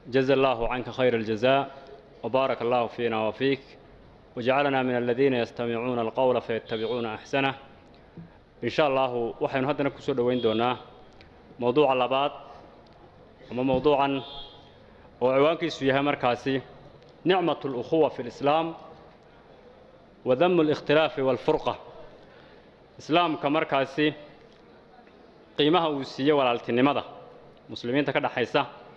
جزا الله عنك خير الجزاء وبارك الله فينا وفيك وجعلنا من الذين يستمعون القول فيتبعون أحسنه إن شاء الله وحين هدنا كسود وين دونا موضوع اللبات وما موضوعا وعوانك سويها مركاسي نعمة الأخوة في الإسلام وذم الاختلاف والفرقة إسلام كمركاسي qiimaha uu siiye walaaltinimada muslimiinta ka dhaxaysa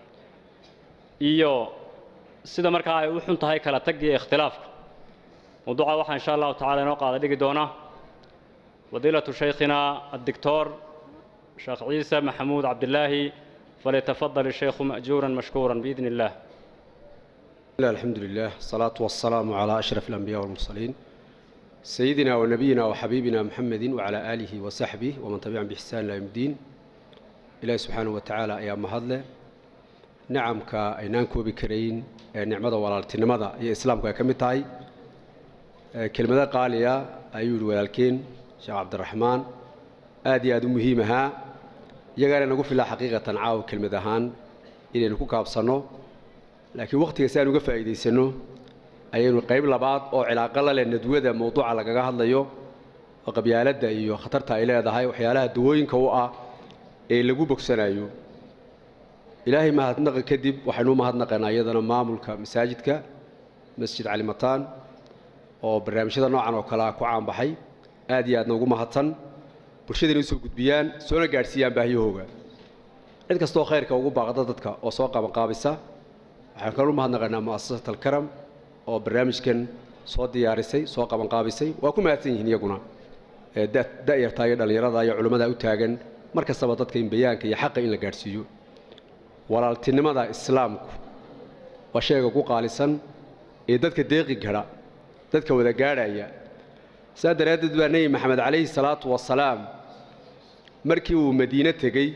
iyo sida markaa ay u xun tahay kala tagga iyo ikhtilaafka mawduuca waxaa insha allahu tacala inoo qaada dhigi doona fadiilatu shaykhina addictor sheekh ciise maxamuud cabdilaahi falyatafadal الشيخ مأجورا مشكورا بإذن الله الحمد لله الصلاة والسلام على أشرف الأنبياء والمرسلين سيدنا ونبينا وحبيبنا محمد وعلى آله وصحبه ومن تبعهم بإحسان إلى يوم الدين إلهي سبحانه وتعالى يا مهدله نعم كأينان كوبي كرين نعمة والالتنمة هي إسلام كمتاي كلمة قالية أيود ولكن شيخ عبد الرحمن آدي أدو مهمها يقال نقول في الله حقيقة عاو كلمة هان إلى نكون كابصنو لكن وقت يسأل نقول فائدة سنو ayaynu qayb labaad oo cilaaqo la leh nadwada mawduuca lagaga hadlayo oo qabyaaladda iyo khatarta ay leedahay waxyaalaha dawooyinka u ah ee lagu bogsanayo ilaahay mahadnaqa kadib waxaynu u mahadnaqaynaa iyadana maamulka masaajidka masjid calimataan oo barnaamijyada noocan oo kale ah ku caanbaxay aad iyo aadna ugu mahadsan bulshadana usoo gudbiyaan soona gaadhsiiyaan baahiyahooga cid kastoo khayrka ugu baaqda dadka oo soo qabanqaabisa waxaan kaloo u mahadnaqaynaa mu'asasat alkaram oo barnaamijkan soo diyaarisay soo qabanqaabisay waa ku mahadsan yihiin iyaguna da'yarta iyo dhallinyarada iyo culimmada u taagan mar kastaba dadka in bayaanka iyo xaqa in la gaadhsiiyo walaaltinimada islaamku waa shayga ku qaalisan ee dadka deeqi gadha dadka wada gaadhaya saa daraaddeed baa nebi maxamed calayhi salaatu wasalaam markii uu madiine tegey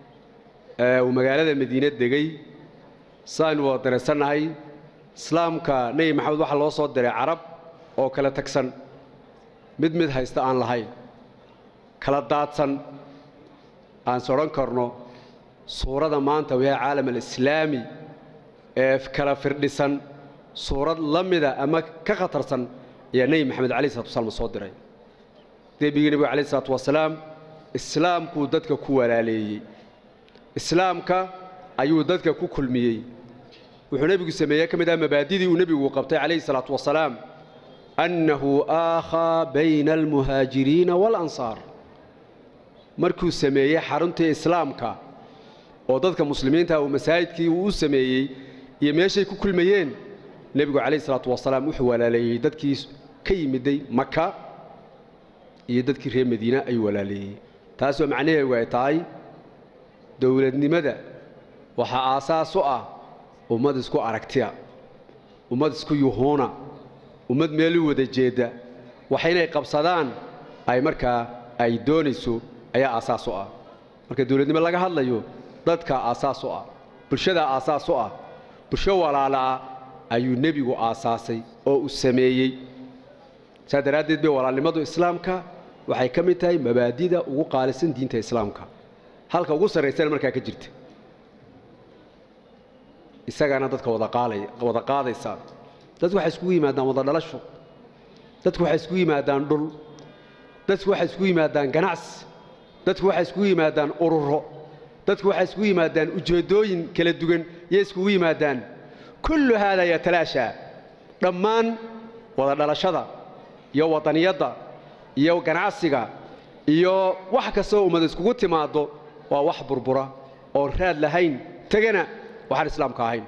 uu magaalada madiine degey saaynu wada dareesannahay islaamka nebi maxamed waxaa loo soo diray carab oo kala tagsan mid mid haysta aan lahayn kala daadsan aan is odhan karno suurada maanta wayaa caalam alislaami ee kala firdhisan suurad la mida ama ka khatarsan ayaa nebi maxamed calayi salatu wasalaam soo diray debigii nebiga calayhi salatu wasalaam islaamkuu dadka ku walaaleeyey islaamka ayuu dadka ku kulmiyey wuxuu nebigu sameeyey ka mid ah mabaadidii uu nebigu qabtay calayhi salaatu wasalaam annahu aakhaa bayna almuhaajiriina waalansaar markuu sameeyey xaruntii islaamka oo dadka muslimiinta uu masaajidkii uu u sameeyey iyo meeshay ku kulmayeen nebigu calayhi salaatu wasalaam wuxuu walaaleeyey dadkii ka yimiday maka iyo dadkii reer madiina ayuu walaaleeyey taasoo macnaheegu ay tahay dowladnimada waxaa aasaas u ah ummad isku aragtiya ummad isku yuhuuna ummad meel u wada jeedda waxa inay qabsadaan ay markaa ay doonayso ayaa aasaas u ah marka dowladnimo laga hadlayo dadka aasaas u ah bulshadaa aasaas u ah bulsho walaalaa ayuu nebigu aasaasay oo uu sameeyey saa daraaddeed bay walaalnimadu islaamka waxay ka mid tahay mabaadida ugu qaalisan diinta islaamka halka ugu sarraysana markaa ka jirta isagaana dadka wada qaadaysaa dadku waxay iskugu yimaadaan wada dhalasho dadku waxay iskugu yimaadaan dhul dadku waxay iskugu yimaadaan ganacsi dadku waxay iskugu yimaadaan ururo dadku waxay iskugu yimaadaan ujeeddooyin kala duwan yay iskugu yimaadaan kullu haadaa yatalaashaa dhammaan wada dhalashada iyo wadaniyadda iyo ganacsiga iyo wax kastoo ummad iskugu timaaddo waa wax burbura oon raad lahayn tegana waxaan islaamka ahayn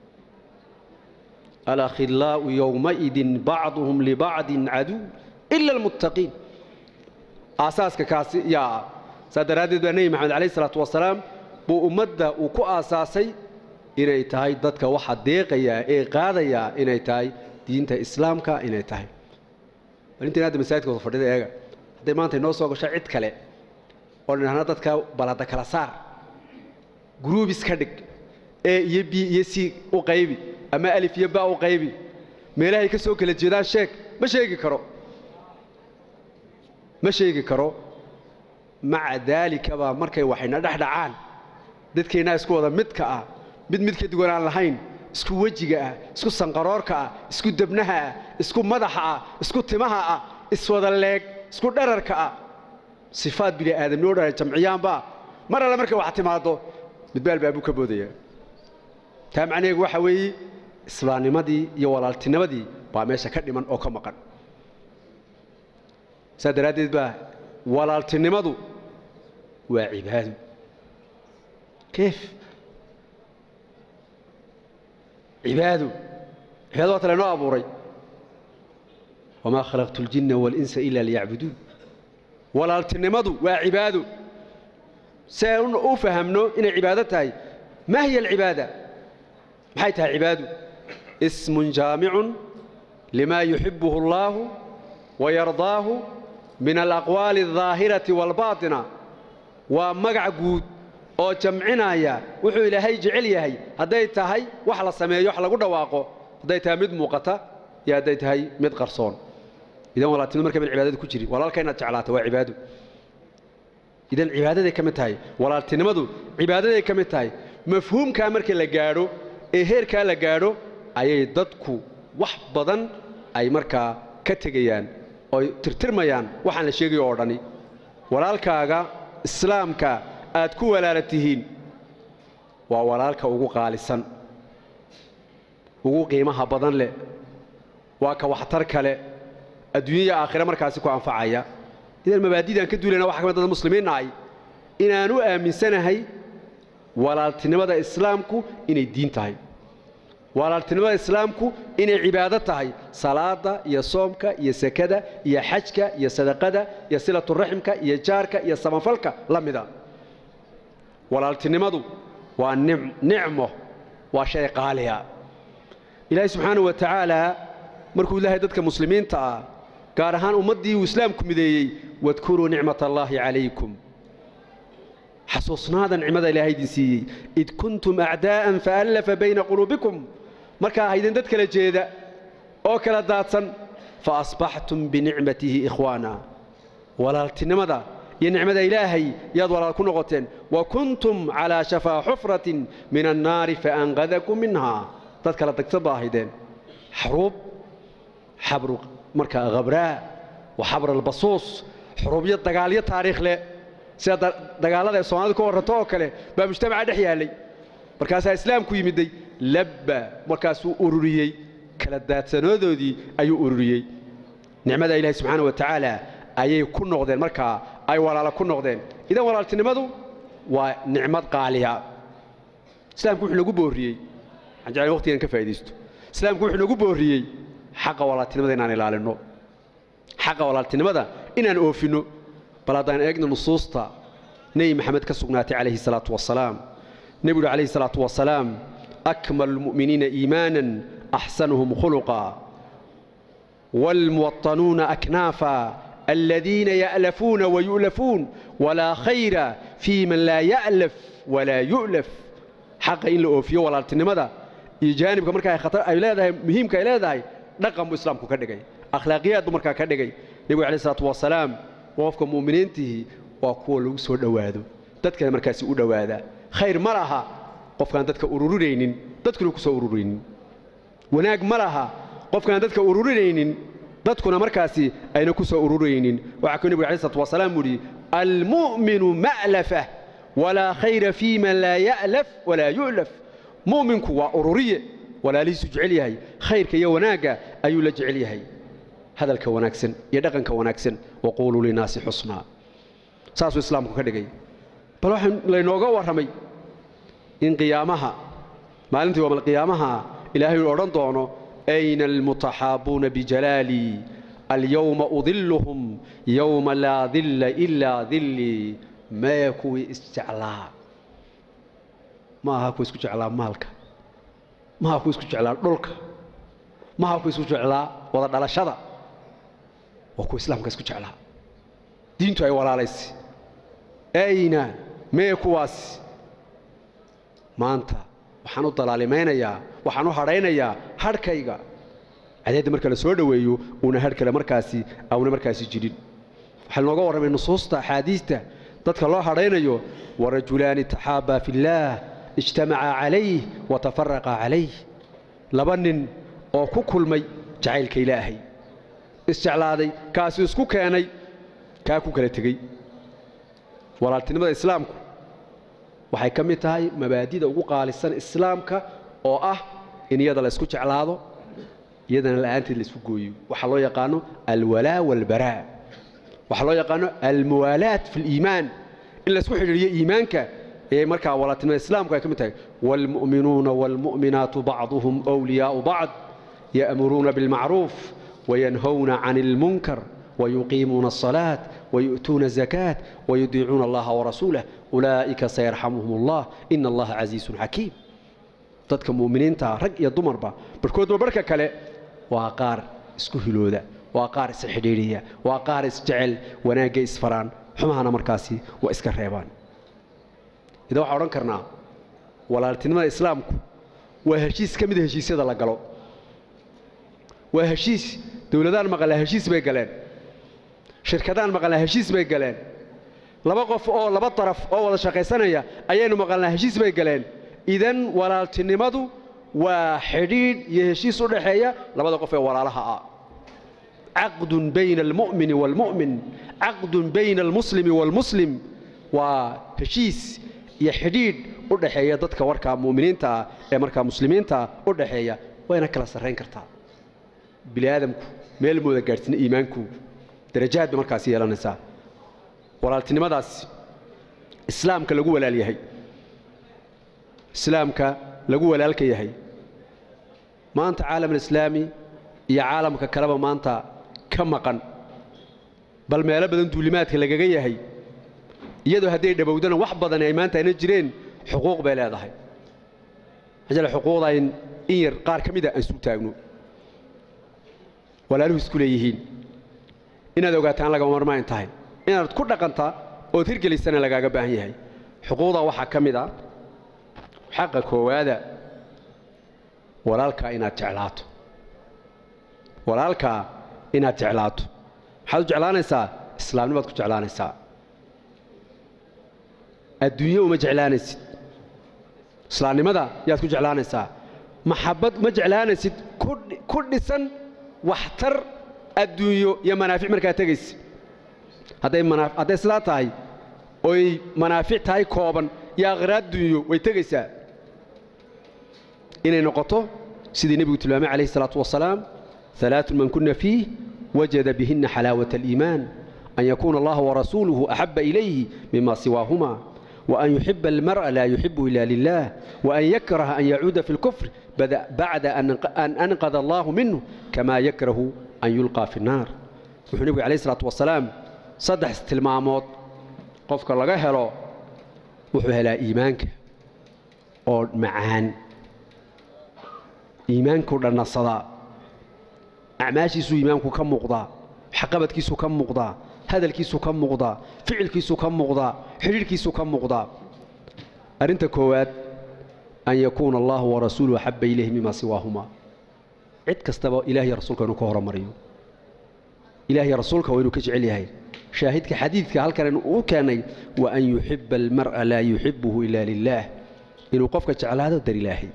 alakhillaa'u yowmaidin bacduhum libacdin caduw ila almuttaqiin aasaaska kaasi yaa ah saa daraaddeed baa nebi maxamed calayhi salaatu wasalaam buu ummadda uu ku aasaasay inay tahay dadka waxa deeqayaa ee qaadayaa inay tahay diinta islaamka inay tahay arintiin hadda masaajidka wada fadhida eega hadday maanta inoo soo gasho cid kale oo dhinahna dadka balada kala saar gruubis ka dhig e iyo b iyo c u qaybi ama alif iyo ba u qaybi meelahay ka soo kala jeedaan sheeg ma sheegi karo ma sheegi karo maca daalikaba markay waxayna dhex dhacaan dadkeennaa isku wada midka ah mid mid ka duwan aan lahayn isku wejiga ah isku sanqaroorka ah isku debnaha ah isku madaxa ah isku timaha ah iswada leeg isku dherarka ah sifaad bini aadamnoo dhan jamciyaanba mar alle markay wax timaado midba albaabuu ka boodaya taa macnaheegu waxa weeye islaamnimadii iyo walaaltinimadii baa meesha ka dhiman oo ka maqan saa daraaddeed baa walaaltinimadu waa cibaado keef cibaado cibaado waa tale noo abuuray wamaa khalaqtu اljinna waاlinsa ila liyacbuduun walaaltinimadu waa cibaado si aan u fahamno inay cibaado tahay ma hiya alcibaada maxay tahay cibaado ismun jaamicun lima yuxibuhu اllahu wayardaahu min alaqwaali الظaahirati wاlbaaطina waa magac guud oo jamcinaya wuxuu ilaahay jecel yahay hadday tahay wax la sameeyo wax lagu dhawaaqo hadday tahay mid muuqata iyo hadday tahay mid qarsoon idan walaaltinimadu marka mid cibaadada ku jiri walaalka inaad jeclaata waa cibaado idan cibaadaday ka mid tahay walaaltinimadu cibaadaday ka mid tahay mafhuumkaa marka la gaadho ee heerkaa la gaadho ayay dadku wax badan ay markaa ka tegayaan ooy tirtirmayaan waxaan la sheegayo oo dhani walaalkaaga islaamka aad ku walaala tihiin waa walaalka ugu qaalisan ugu qiimaha badan leh waa ka waxtar kale adduunyaya aakhire markaasi ku anfacaya idan mabaadidaan ka duulayna waxa ka mid dad muslimiinna ay inaan u aaminsanahay walaaltinimada islaamku inay diin tahay walaaltinimada islaamku inay cibaado tahay salaada iyo soomka iyo sekada iyo xajka iyo sadaqada iyo silaturaximka iyo jaarka iyo samafalka la mida walaaltinimadu waa nicmo waa shay qaaliya ilaahay subxaanahu wa tacaala markuu ilaahay dadka muslimiinta ah gaar ahaan ummaddii uu islaamku mideeyey wadkuruu nicmat allaahi calaykum xasuusnaada nicmada ilaahay idin siiyey id kuntum acdaa'an faallafa bayna quluubikum markaa ahaydeen dad kala jeeda oo kala daadsan fa asbaxtum binicmatihi ikhwaana walaaltinimada iyo nicmada ilaahay yaad walaal ku noqoteen wa kuntum calaa shafaa xufratin min annaari faanqadakum minhaa dad kala dagsan baa ahaydeen xaruub xabru markaa khabraa wa xabr albasuus xuruubyo dagaalyo taariikh leh sida dagaallada ee soomaalidu ka warranto oo kale baa mujtamaca dhex yaallay markaasaa islaamku yimiday labba markaasuu ururiyey kala daadsanadoodii ayuu ururiyey nicmada ilaahi subxaana wa tacaala ayay ku noqdeen markaa ay walaalo ku noqdeen idan walaaltinimadu waa nicmad qaaliya islaamku wuxuu nagu boorriyey waxaan jeclay waqtigan ka faa'iidaysto islaamku wuxuu nagu boorriyey xaqa walaaltinimada inaan ilaalinno xaqa walaaltinimada inaan oofinno bal haddaan eegno nusuusta nebi maxamed ka sugnaatay calayhi salaatu wasalaam nebigu uhi calayhi salaatu wasalaam akmalu lmu'miniina iimaanan axsanuhum khuluqa waalmuwaطanuuna aknaafa aladiina ya'lafuuna wayu'lafuun walaa khayra fii man laa ya'laf walaa yu'laf xaqa in la oofiyo walaaltinimada iyo jaanibka markaa khatar ay leedahay muhiimka ay leedahay dhaqan buu islaamku ka dhigay akhlaaqiyaad buu markaa ka dhigay nebigu alayh salaatu wasalaam qofka mu'miniintihi waa kuwa lagu soo dhowaado dadkana markaasi u dhowaada khayr ma laha qofkaan dadka ururinaynin dadkuna ku soo ururaynin wanaag ma laha qofkaan dadka ururinaynin dadkuna markaasi ayna ku soo ururaynin waxaa kuu nebigu alay slatu wasalaam u yidhi almu'minu ma'lafa walaa khayra fii man laa ya'laf walaa yu'laf mu'minku waa ururiye walaalihiisu jecel yahay khayrka iyo wanaagga ayuu la jecel yahay hadalka wanaagsan iyo dhaqanka wanaagsan waquuluu linaasi xusnaa saasuu islaamku ka dhigay bal waxaa laynooga warramay in qiyaamaha maalintii waamalqiyaamaha ilaahay uu odhan doono ayna almutaxaabuuna bijalaalii alyowma udilluhum yowma laa dilla ilaa dillii mee kuwii isjeclaa ma aha kuwa isku jeclaa maalka ma aha kuwa isku jeclaa dhulka ma aha kuwa isku jeclaa wada dhalashada waa kuwa islaamka isku jeclaa diintu ay walaalaysi ayna mee kuwaas maanta waxaan u dalaalimaynayaa waxaan u hadhaynayaa hadhkayga cadeedda marka la soo dhoweeyo uuna hadh kale markaasi auna markaasi jirin waxaa lanooga warramay nusuusta axaadiista dadka loo hadhaynayo warajulaani taxaabaa fillaah ijtamaca calayh wa tafaraqa calayh laba nin oo ku kulmay jacaylka ilaahay isjeclaaday kaasi isku keenay kaa ku kala tegey walaaltinimada islaamku waxay ka mid tahay mabaadida ugu qaalisan islaamka oo ah in iyada la isku jeclaado iyadana la'aanteed la isku gooyo waxaa loo yaqaano alwalaa walbaraa waxaa loo yaqaano almuwaalaat fi liimaan in la isku xidhiiriyo iimaanka ayay markaa walaaltinimada islaamku ay ka mid tahay waalmu'minuuna waalmu'minaatu bacduhum wliyaau bacd ya'muruuna bilmacruuf wayanhowna can ilmunkar ويقيمون الصلاة ويؤتون الزكاة ويطيعون الله ورسوله أولئك سيرحمهم الله إن الله عزيز حكيم dadka muuminiinta rag iyo dumarba barkoodba barka kale waa qaar isku hilooda waa qaar isxidhiidhiya waa qaar isjecel wanaagga isfaraan xumahana markaasi waa iska reebaan idan waxaan odhan karnaa walaaltinimada islaamku waa heshiis ka mida heshiisyada la galo waa heshiis dowladaan maqalaa heshiis bay galeen shirkadaan maqalnaa heshiis bay galeen laba qof oo laba daraf oo wada shaqaysanaya ayaynu maqalnaa heshiis bay galeen idan walaaltinimadu waa xidhiidh iyo heshiis u dhaxeeya labada qof ee walaalaha ah caqdun bayna almu'mini waalmu'min caqdun bayna almuslimi waalmuslim waa heshiis iyo xidhiidh u dhaxeeya dadka warkaa mu'miniinta ah ee markaa muslimiinta u dhaxeeya wayna kala sarrayn kartaa bini aadamku meel mooda gaadhsina iimaanku darajaad bay markaasi yeelanaysaa walaaltinimadaas islaamka lagu walaal yahay islaamka lagu walaalka yahay maanta caalamulislaami iyo caalamka kaleba maanta ka maqan bal meelo badan duulimaadka lagaga yahay iyadoo hadday dhowowdana wax badan ay maanta ayna jireen xuquuq bay leedahay ajale xuquuqda in yar qaar ka mida aan isu taagno walaaluhu isku leeyihiin inaad ogaataan lagama marmaan tahay inaad ku dhaqantaa ood hirgelisana lagaaga baahan yahay xuquuqda waxaa ka mid a xaqa koowaada walaalkaa inaad jeclaato walaalkaa inaad jeclaato maxaad u jeclaanaysaa islaamnimaad ku jeclaanaysaa adduunye uma jeclaanaysid islaamnimada yaad ku jeclaanaysaa maxabbad uma jeclaanaysid ku dhisan waxtar adduunyo iyo manaafic markaa tegaysa hadday hadday sidaa tahay oy manaafic tahay kooban iyo akhraad dunyo way tegaysaa inay noqoto sidii nebigu tilmaamay calayhi salaatu wasalaam ثلاث من كنا فيه وجد بهن حلاوة الإيمان أن يكون الله ورسوله أحب إليه مما سواهما وأن يحب المرء لا يحبه إلا لله وأن يكره أن يعود في الكفر بعد أن أنقذ الله منه كما يكره أن يلقى في النار wuxuu nebigu calayhi salaatu wasalaam saddex tilmaamood qofka laga helo wuxuu helaa iimaanka oo macaan iimaankuu dhannasadaa acmaashiisuu iimaanku ka muuqdaa waxqabadkiisuu ka muuqdaa hadalkiisuu ka muuqdaa ficilkiisuu ka muuqdaa xidhiidhkiisuu ka muuqdaa arrinta koowaad an yakuuna allahu warasuuluhu axabba ilayhi mima siwaahumaa cid kastaba ilahiy rasuulka inuu ka horomariyo ilahiy rasuulka waa inuu ka jecel yahay shaahidka xadiidka halkan uu keennay wa an yuxiba almar'a laa yuxibuhu ila lilaah inuu qofka jeclaado dar ilaahay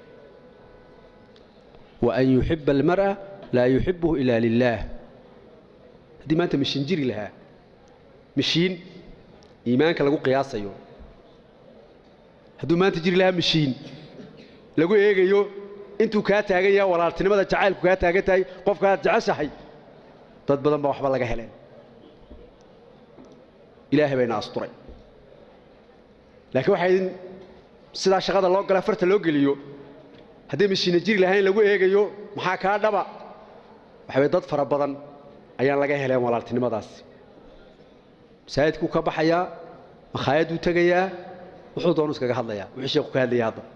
wa an yuxiba almar'a laa yuxibuhu ila lilaah haddii maanta mishiin jiri lahaa mishiin iimaanka lagu qiyaasayo hadduu maanta jiri lahaa mishiin lagu eegayo intuu kaa taagan yaha walaaltinimada jacaylku kaa taagan tahay qofkaaad jeceshahay dad badan baa waxba laga heleen ilaahay bayna asturay laakiin waxay idin sidaa shaqada loo gala farta loo geliyo hadday mashiina jiri lahayn lagu eegayo maxaa kaa dhaba waxa way dad fara badan ayaan laga heleen walaaltinimadaasi masaajidkuu ka baxayaa makhaayaduu tegayaa wuxuu doonu iskaga hadlayaa wuxuu sheeku ka hadlaya hadda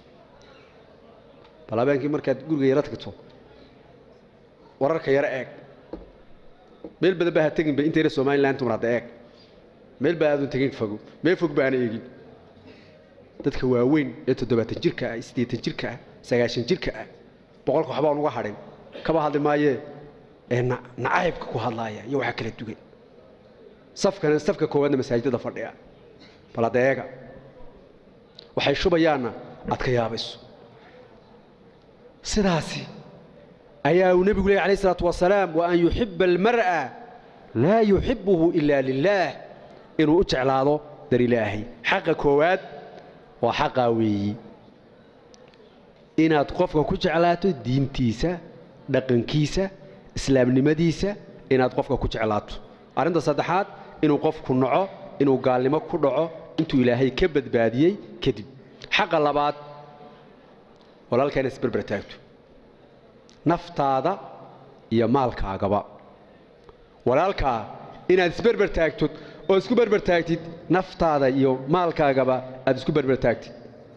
bal habeenkii markaad guriga yaro tagto wararka yaro eeg meel badan baa ha teginba intayna somalilan tumar hadda eeg meel baa aadun tegin fogo meel fog baana eegin dadka waaweyn ee toddobaatan jirka ah siddeetan jirka ah sagaashan jirka ah boqolka waxbaan uga hadhin kaba hadli maayee ee nacaybka ku hadlaaya iyo waxaa kala dugan safkana safka koowaadna masaajidada fadhiya bal hadda eega waxay shubayaanna aad ka yaabayso sidaasi ayaa uu nebigu leeyay alayh isalaatu wasalaam wa an yuxiba almar'a laa yuxibuhu ilaa lilaah inuu u jeclaado dar ilaahay xaqa koowaad waa xaqaa weeyi inaad qofka ku jeclaato diintiisa dhaqankiisa islaamnimadiisa inaad qofka ku jeclaato arrinta saddexaad inuu qofku naco inuu gaalnimo ku dhaco intuu ilaahay ka badbaadiyey kadib xaqa labaad walaalkaa inaad isberber taagto naftaada iyo maalkaagaba walaalkaa inaad isberber taagtod oo isku berber taagtid naftaada iyo maalkaagaba aad isku berber taagtid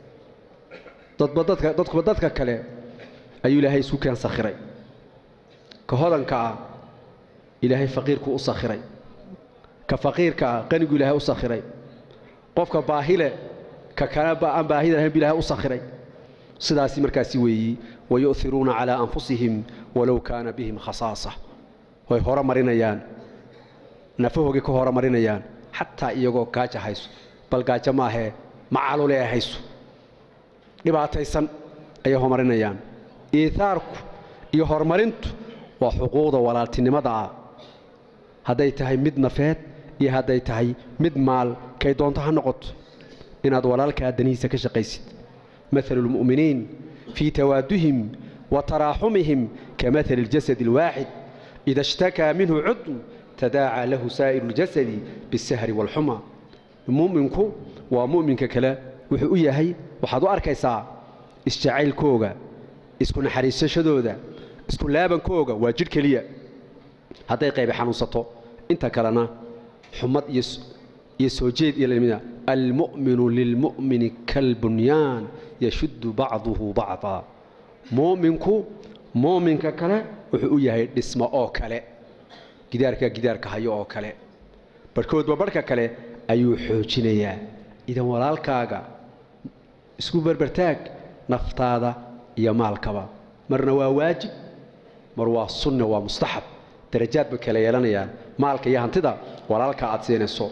dadkuba dadka kale ayuu ilaahay isu keen sakhiray ka hodanka ah ilaahay faqiirku u sakhiray ka faqiirka ah qanigu ilaahay u sakhiray qofka baahile ka kale aan baahida lahayn bu ilahay u sakhiray sidaasi markaasi weeyi wayu'iruuna calaa anfusihim walow kaana bihim khasaasa way hore marinayaan nafahoogay ka hore marinayaan xataa iyagoo gaaja hayso bal gaajo maahee macalule ay hayso dhibaataysan ayay horumarinayaan iihaarku iyo horumarintu waa xuquuqda walaaltinimada ah hadday tahay mid nafeed iyo hadday tahay mid maal kay doonto ha noqoto inaad walaalkaa danihiisa ka shaqaysid maalu lmu'miniin fii tawaaduhim wa taraaxumihim ka maali اljasad اlwaaxid ida ishtakaa minhu cudun tadaacaa lahu saa'iru اljasadi biاsahri wاlxuma mu'minku waa mu'minka kale wuxuu u yahay waxaad u arkaysaa isjacaylkooga isku naxariisashadooda isku laabankooga waa jidh keliya hadday qaybi xanuunsato inta kalena xumad iyo soo jeed iyo lamida almu'minu lilmu'mini kalbunyaan yashuddu bacduhu bacdaa mu'minku mu'minka kale wuxuu u yahay dhismo oo kale gidaarka gidaarka hayo oo kale barhkoodba barhka kale ayuu xoojinayaa idan walaalkaaga isku berbertaag naftaada iyo maalkaba marna waa waajib mar waa sunna waa mustaxab darajaad bay kala yeelanayaan maalka iyo hantida walaalka aad siinayso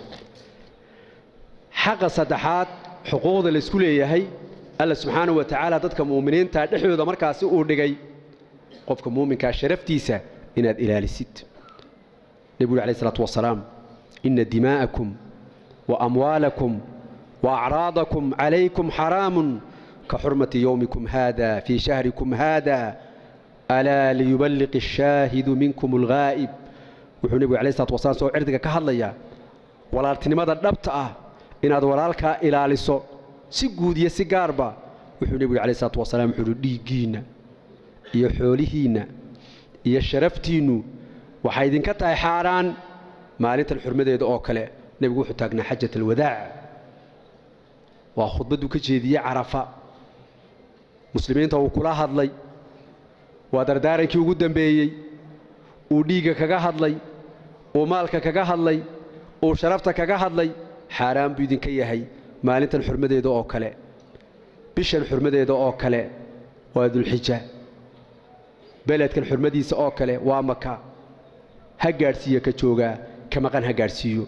xaqa saddexaad xuquuqda laysku leeyahay alla subxaanahu wa tacaala dadka mu'miniinta dhexdooda markaasi uu dhigay qofka muuminkaa sharaftiisa inaad ilaalisid nebigu uri alayh isalaatu wasalaam ina dimaa'akum wa amwaalakum wa acraadakum calaykum xaraamun ka xurmati yowmikum haada fii shahrikum haada alaa liyuballiq ashaahidu minkum alghaa'ib wuxuu nebigu alayh isalatu wasalaam soo cirdiga ka hadlayaa walaaltinimada dhabta ah inaad walaalkaa ilaaliso si guud iyo si gaarba wuxuu nebigu alayh isalatu wasalaam wuxuu uhi dhiiggiinna iyo xoolihiinna iyo sharaftiinnu waxay idinka tahay xaaraan maalintan xurmadeeda oo kale nebigu wuxuu taagnaa xajat alwadaac waa khudbadduu ka jeediyey carafa muslimiinta uu kula hadlay waa dardaarankii ugu dambeeyey uu dhiigga kaga hadlay uu maalka kaga hadlay uu sharafta kaga hadlay xaaraan buu idinka yahay maalintan xurmadeeda oo kale bishan xurmadeeda oo kale waa dulxija beledkan xurmadiisa oo kale waa maka ha gaadhsiiyo ka joogaa ka maqan ha gaadhsiiyo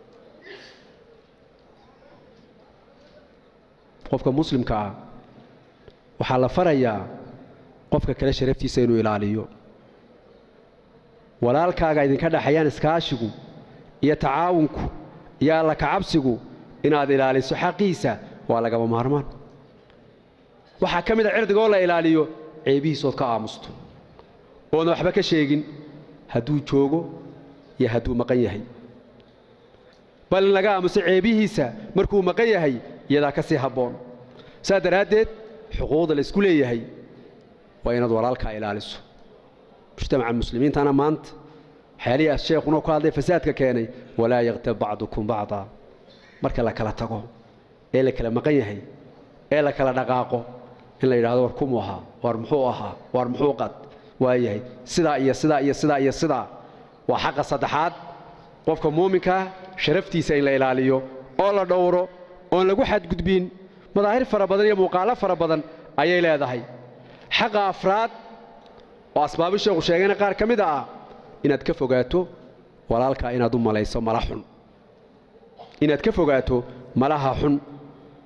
qofka muslimka ah waxaa la farayaa qofka kale sharaftiisa inuu ilaaliyo walaalkaaga idinka dhexayaan iskaashigu iyo tacaawunku iyo alla kacabsigu inaad ilaaliso xaqiisa waa lagaba maarmaan waxaa ka mid a cirdigoo la ilaaliyo ceebihiisood ka aamusto oodna waxba ka sheegin hadduu joogo iyo hadduu maqan yahay bal in laga aamuso ceebihiisa markuu maqan yahay iyadaa ka sii habboon saas daraaddeed xuquuqda la isku leeyahay waa inaad walaalkaa ilaaliso mujtamaca muslimiintana maanta waxyaalihii sheekhuna ku hadlay fasaadka keenay walaa yaktab bacdukum bacdaa marka la kala tago ee la kala maqan yahay ee la kala dhaqaaqo in la yidhahdo war kumuu ahaa war muxuu ahaa war muxuu qad waayahay sidaa iyo sidaa iyo sidaa iyo sidaa waa xaqa saddexaad qofka muuminkaa sharaftiisa in la ilaaliyo oo la dhowro oon lagu xadgudbin madaahir fara badan iyo muuqaalo fara badan ayay leedahay xaqa afraad oo asbaabi sheekhu sheegayna qaar ka mid a ah inaad ka fogaato walaalkaa inaad u malayso mala xun inaad ka fogaato malaha xun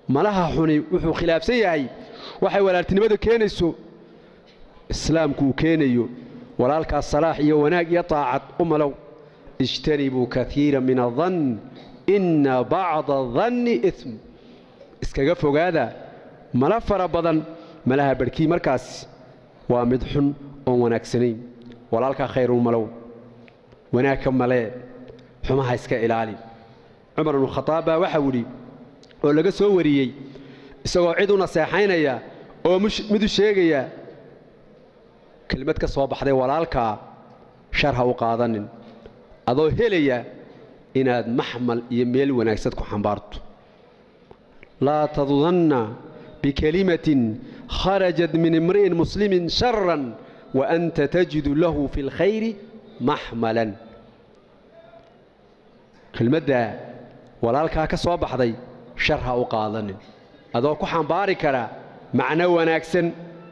malaha xuni wuxuu khilaafsan yahay waxay walaaltinimada keenayso islaamku uu keenayo walaalkaas salaax iyo wanaag iyo taacad u malow ijtanibuu kaiira min adann inna bacda adanni ism iskaga fogaada mala fara badan malaha barhkii markaas waa mid xun oon wanaagsanayn walaalkaa khayrun malow wanaagka malee xumaha iska ilaali cumar ibnu khadaab baa waxau idhi oo laga soo wariyey isagoo cid u naseexaynaya oo mid u sheegaya kelmad ka soo baxday walaalkaa shar ha u qaadanin adoo helaya inaad maxmal iyo meel wanaagsad ku xambaarto laa tadudanna bikelimatin kharajat min imri'in muslimin sharan wa anta tajidu lahu fi lkhayri maxmalan kelmaddaa walaalkaa ka soo baxday shar ha u qaadanin adoo ku xambaari kara macno wanaagsan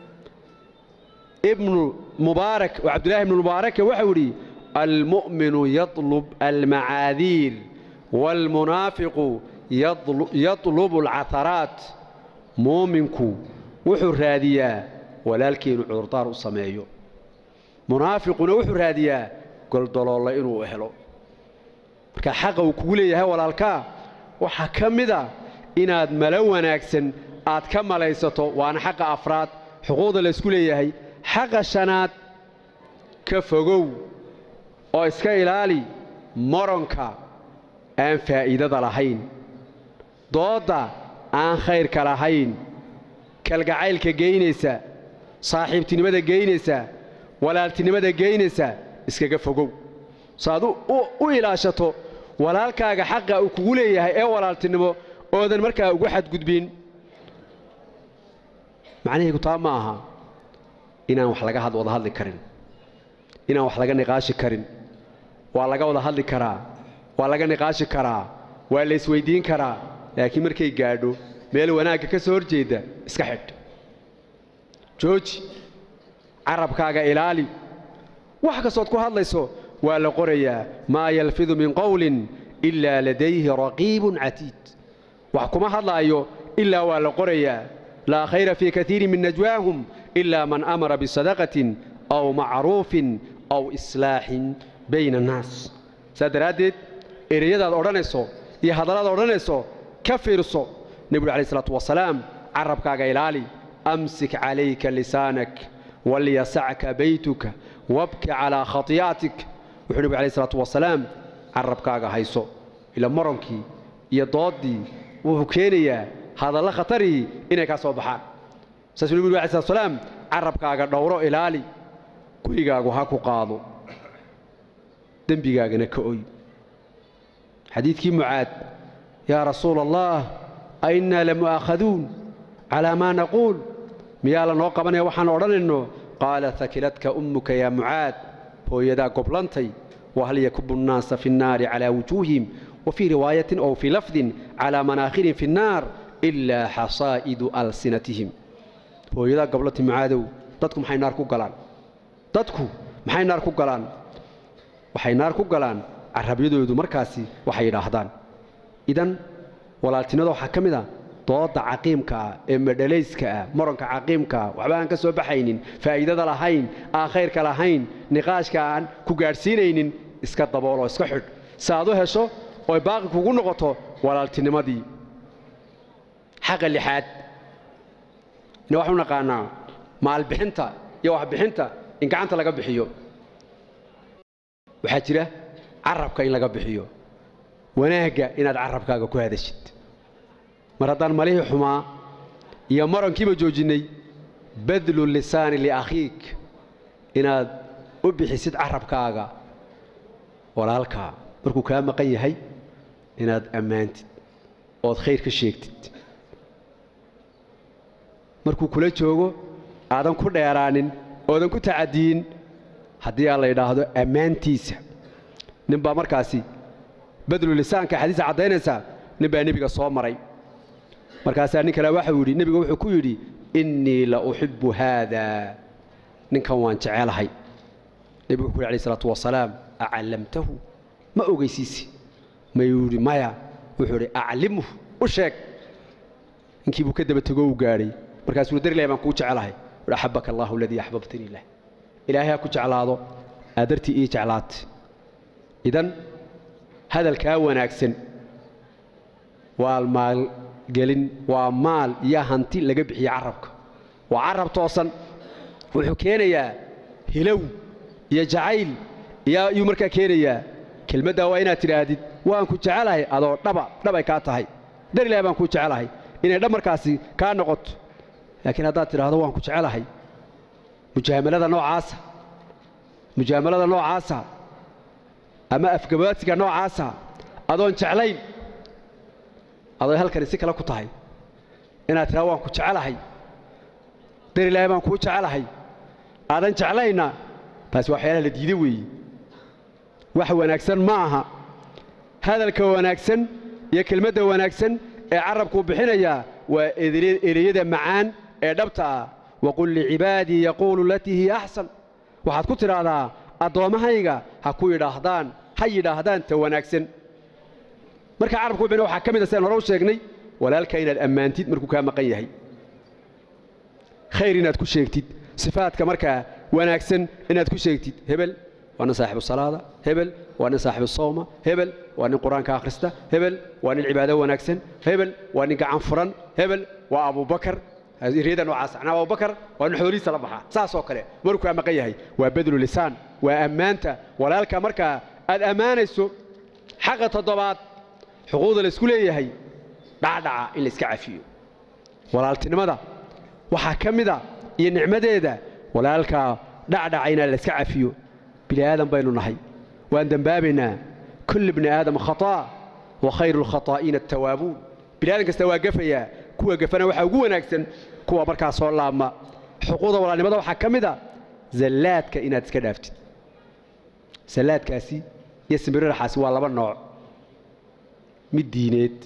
ibnu mubaarak oo cabdullahi ibnu mubaaraka waxau idhi almu'minu yatlub almacaadiir waalmunaafiqu yatlubu alcaharaat muuminku wuxuu raadiyaa walaalkii inuu cudurdaar u sameeyo munaafiquna wuxuu raadiyaa goldoloolla inuu helo marka xaqa uu kugu leeyahay walaalkaa waxaa ka mida inaad malo wanaagsan aad ka malaysato waana xaqa afraad xuquuqda laysku leeyahay xaqa shanaad ka fogow oo iska ilaali moronka aan faa'iidada lahayn doodda aan khayrka lahayn kalgacaylka geynaysa saaxiibtinimada geynaysa walaaltinimada geynaysa iskaga fogow saaad u ilaashato walaalkaaga xaqa uu kugu leeyahay ee walaaltinimo oodan markaa ugu xadgudbin macnahaygu taa ma aha inaan wax laga wada hadli karin inaan wax laga niqaashi karin waa laga wada hadli karaa waa laga niqaashi karaa waa la isweyddiin karaa laakiin markay gaadho meel wanaagga ka soo horjeedda iska xidh jooji carabkaaga ilaali wax kastood ku hadlayso waa la qorayaa maa yalfidu min qowlin ilaa ladayhi raqiibun catiid wax kuma hadlaayo ilaa waa la qorayaa laa khayra fii kaiirin min najwaahum ilaa man amara bisadaqatin aw macruufin aw islaaxin bayna annaas saas daraaddeed ereyadaad odhanayso iyo hadalladaad odhanayso ka fiirso nebigu alai isalaatu wasalaam carabkaaga ilaali amsik calayka lisaanak walyasacka baytuka wabki calaa khati'atik wuxuu nebigu alai isalaatu wasalaam carabkaaga hayso ila moronkii iyo dooddii wuxuu keenayaa hadallo khatarii inay kaa soo baxaan saasuu nebigu alai slatu wasalaam carabkaaga dhowro ilaali gurigaagu ha ku qaado dembigaagana ka oy xadiidkii mucaad yaa rasuula allah a innaa lamu'aakhaduun calaa maa naquul miyaa lanoo qabanaya waxaan odhanayno qaala hakiladka ummuka yaa mucaad hooyadaa goblantay wahal yakubu nnaasa fi nnaari calaa wujuuhihim wa fii riwaayatin ow fii lafdin calaa manaakhirihim fi nnaar ilaa xasaa'idu alsinatihim hooyadaa goblantay mucaadow dadku maxay naar ku galaan dadku maxay naar ku galaan waxay naar ku galaan carabyadoodu markaasi waxay yidhaahdaan idan walaaltinimada waxaa ka mid a dooda caqiimka ah ee madhalayska ah moronka caqiimka ah waxba aan ka soo baxaynin faa'iidada lahayn aan khayrka lahayn niqaashka aan ku gaadhsiinaynin iska dabooloo iska xidh si aad u hesho oy baaqi kugu noqoto walaaltinimadii xaqa lixaad ina waxu naqaanaa maalbixinta iyo waxbixinta in gacanta laga bixiyo waxaa jira carabka in laga bixiyo wanaagga inaad carabkaaga ku hadashid mar haddaan malihii xumaa iyo marankiiba joojinnay badlu lisaani liakhiik inaad u bixisid carabkaaga walaalkaa markuu kaa maqan yahay inaad ammaantid ood khayr ka sheegtid markuu kula joogo aadan ku dheeraanin oodan ku tacadiyin haddii aan la yidhaahdo ammaantiisa nin baa markaasi badlu lisaanka xadiisa caddaynaysaa nin baa nebiga soo maray markaasaa nin kale waxau yidhi nebiga wuxuu ku yidhi innii la uxibbu haadaa ninkan waan jecelahay nebigu wuxu yhi alayh isalaatu wasalaam acallamtahu ma ogeysiisi mayuu yidhi maya wuxuu idhi aclimhu u sheeg ninkii buu ka daba tego uu gaadhay markaasuu dar ilahay baan kuu jecelahay wuhi axabaka allahu aladii axbabtanii lah ilaahay ha ku jeclaado aad dartii ii jeclaatay idan hadalkaa wanaagsan waa maalgelin waa maal iyo hanti laga bixiye carabka waa carab toosan wuxuu keenayaa hilow iyo jacayl iyuu markaa keenayaa kelmaddaa waa inaad tidhaahdid waan ku jecelahay adoo dhaba dhabay kaa tahay dar ilahay baan kuu jecelahay inay dhab markaasi kaa noqoto laakiin haddaad tidhaahdo waan ku jecelahay mujaamalada noocaasa mujaamalada noocaasa ama afgabaadsiga noocaasa adoon jeclayn adoo halkani si kale ku tahay inaad tidhahdo waan ku jecelahay dar ilaahay baan kuu jecelahay aadan jeclayna taasi waxyaalaha la diiday weeye wax wanaagsan ma aha hadalka wanaagsan iyo kelmadda wanaagsan ee carabkuu bixinayaa waa ereyada macaan ee dhabta ah waqul licibaadii yaquulu latii hiya axsan waxaad ku tidhaahdaa addoommahayga ha ku yidhaahdaan ha yidhaahdaan ta wanaagsan marka carabku bixina waxaa ka mid a sidaan hore u sheegnay walaalka inaad ammaantid markuu kaa maqan yahay khayr inaad ku sheegtid sifaadka markaa wanaagsan inaad ku sheegtid hebel waa nin saaxibu salaada hebel waa nin saaxibu sawma hebel waa nin qur-aanka akhrista hebel waa nin cibaado wanaagsan hebel waa nin gacan furan hebel waa abubakar eryada noocaas anaa abubakar waa nin xoolihiisa la baxaa saasoo kale markuu kaa maqan yahay waa badlu lisaan waa ammaanta walaalka markaa aad ammaanayso xaqa toddobaad xuquuqda la isku leeyahay dhacdhaca in la iska cafiyo walaaltinimada waxaa ka mida iyo nicmadeeda walaalkaa dhacdhaca inaa la iska cafiyo bini aadan baynu nahay waan dembaabaynaa kulli bni aadam khataa wa khayru lkhataa'iina attawaabuun bini aadan kasta waa gafayaa kuwa gafana waxaa ugu wanaagsan kuwa markaa soo laabma xuquuqda walaalnimada waxaa ka mid a zallaadka inaad iska dhaaftid zallaadkaasi iyo simbiriraxaasi waa laba nooc mid diineed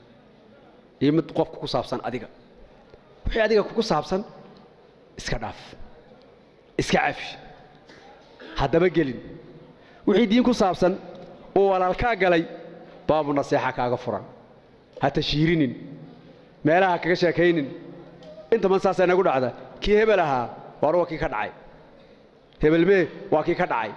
iyo mid qofka ku saabsan adiga wixii adiga kugu saabsan iska dhaaf iska cafi haddaba gelin wixii diin ku saabsan oo walaalkaa galay baabu naseexa kaaga furan ha tashiirinin meelaha kaga sheekaynin inta man saasaa inagu dhacda kii hebel ahaa waar waa kii ka dhacay hebelmee waa kii ka dhacay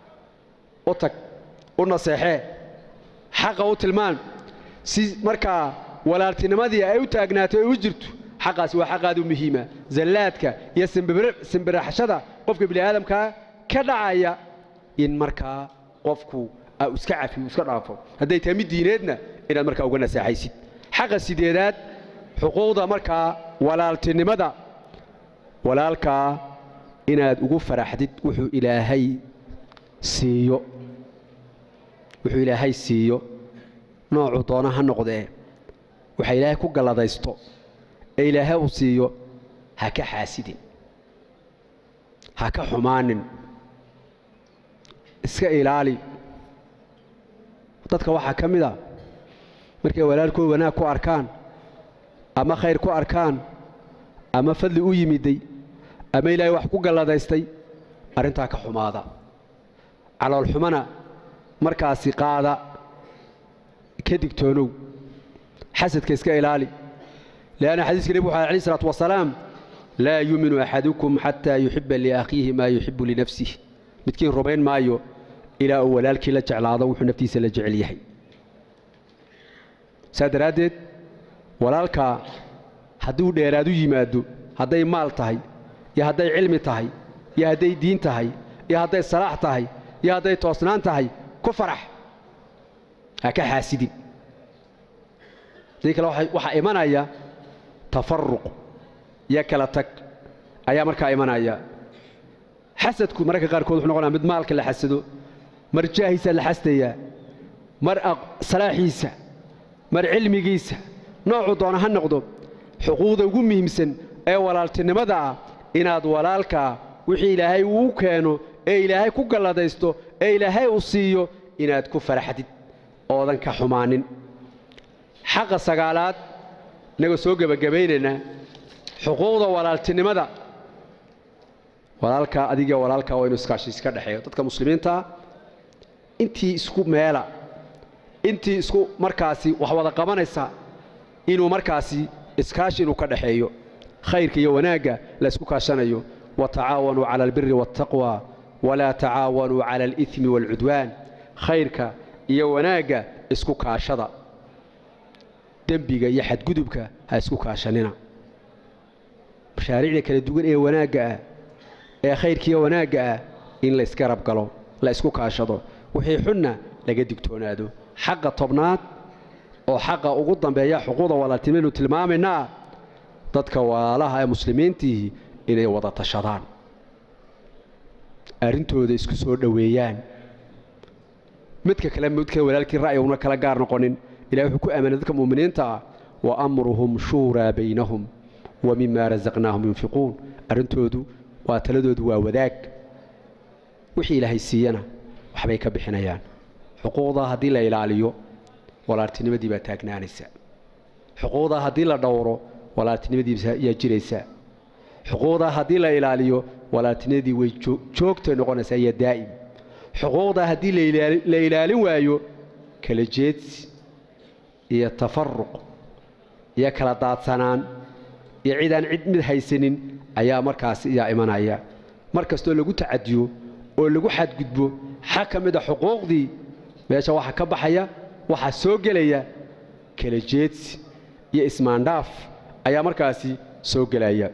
u tag u naseexee xaqa u tilmaan si markaa walaaltinimadii ay u taagnaato ay u jirto xaqaasi waa xaqaadu muhiima zallaadka iyo simbiraxashada qofka bini'aadamkaa ka dhacaya in markaa qofku uu iska cafiyo iska dhaafo hadday tahay mid diineedna inaad markaa uga naseexaysid xaqa sideedaad xuquuqda markaa walaaltinimada walaalkaa inaad ugu faraxdid wuxuu ilaahay siiyo wuxuu ilaahay siiyo noocuu doona ha noqdee waxa ilaahay ku galladaysto ee ilaahay uu siiyo ha ka xaasidin ha ka xumaanin iska ilaali dadka waxaa ka mid a markay walaalkood wanaag ku arkaan ama khayr ku arkaan ama fadli u yimiday ama ilaahay wax ku galladaystay arrintaa ka xumaada caloolxumana markaasi qaada ka digtoonow xasadka iska ilaali leanna xadiiska nebigu wuxu alayh isalaatu wasalaam laa yuuminu axadukum xataa yuxibba liakhiihi maa yuxibbu linafsih midkiin rumayn maayo ilaa uu walaalkii la jeclaado wuxuu naftiisa la jecel yahay saa daraaddeed walaalkaa hadduu dheeraad u yimaado hadday maal tahay iyo hadday cilmi tahay iyo hadday diin tahay iyo hadday salaax tahay iyo hadday toosnaan tahay ku farax ha ka xaasidin sidii kale waxaa imanaya tafaruq iyo kala tag ayaa markaa imanaya xasadku mararka qaarkood wuxuu noqonaya mid maalka la xasado mar jaahiisa la xasdayaa mar salaaxiisa mar cilmigiisa noocuu doona ha noqdo xuquuqda ugu muhiimsan ee walaaltinimada ah inaad walaalkaa wixii ilaahay uu keeno ee ilaahay ku galladaysto ee ilaahay uu siiyo inaad ku faraxdid oodan ka xumaanin xaqa sagaalaad innagoo soo gebagabaynaynaa xuquuqda walaaltinimada walaalkaa adiga walaalkaa waa inu iskaashi iska dhexeeyo dadka muslimiintaa intii isku meela intii isku markaasi wax wada qabanaysa inuu markaasi iskaashi inuu ka dhexeeyo khayrka iyo wanaagga la isku kaashanayo watacaawanuu cala albiri waاltaqwa walaa tacaawanuu cala alidmi waalcudwaan khayrka iyo wanaagga isku kaashada dembiga iyo xadgudubka ha isku kaashanina mashaariicda kala duwan ee wanaagga ah ee khayrkiiyo wanaagga ah in la isgarab galo la isku kaashado wixii xunna laga digtoonaado xaqa tobnaad oo xaqa ugu dambeeya xuquuqda walaaltinimanu tilmaamaynaa dadka walaalaha ee muslimiintiihi inay wada tashadaan arrintooda isku soo dhoweeyaan midka kale midka walaalkii ra'yi una kala gaar noqonin ilahay wuxuu ku aamanay dadka mu'miniinta ah wa amruhum shuuraa baynahum wa mima rasaqnaahum yunfiquun arrintoodu waa taladoodu waa wadaag wixii ilaahay siiyana waxbay ka bixinayaan xuquuqdaa haddii la ilaaliyo walaaltinimadii baa taagnaanaysa xuquuqdaa haddii la dhowro walaaltinimadiisa ayaa jiraysa xuquuqdaa haddii la ilaaliyo walaaltinimadii way joogtay noqonaysaa iyo daa'im xuquuqdaa haddii la ilaalin waayo kala jeedsi iyo tafaruq iyo kala daadsanaan iyo cidaan cid mid haysanin ayaa markaasi iyaa imanaya mar kastoo lagu tacadiyo oo lagu xadgudbo xag ka mid a xuquuqdii meesha waxaa ka baxaya waxaa soo gelaya kala jeedsi iyo ismaandhaaf ayaa markaasi soo gelaya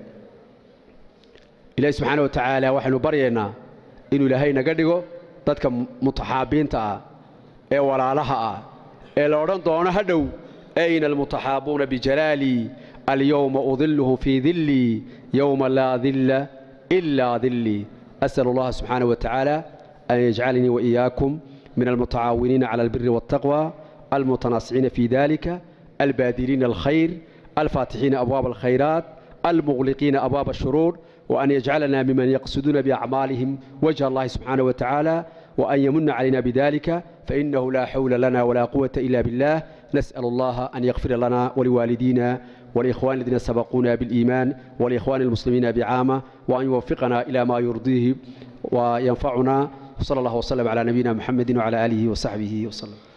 ilaahi subxaana wa tacaala waxaynu baryaynaa inuu ilaahay naga dhigo dadka mutaxaabiinta ah ee walaalaha ah ee la odhan doono ha dhow ayna almutaxaabuuna bijalaalii alyowma udilluhum fii dillii yowma laa dilla ilaa dillii as'al allaha subxaana wa tacaala an yajcalnii waiyaakum min almutacaawiniina cala albiri waاltaqwa almutanaasiciina fii dalika albaadiliina alkhayr alfaatixiina abwaab alkhayraat المغلقين أبواب الشرور وأن يجعلنا ممن يقصدون بأعمالهم وجه الله سبحانه وتعالى وأن يمن علينا بذلك فإنه لا حول لنا ولا قوة إلا بالله نسأل الله أن يغفر لنا ولوالدينا والإخوان الذين سبقونا بالإيمان والإخوان المسلمين بعامة وأن يوفقنا إلى ما يرضيه وينفعنا صلى الله وسلم على نبينا محمد وعلى آله وصحبه وسلم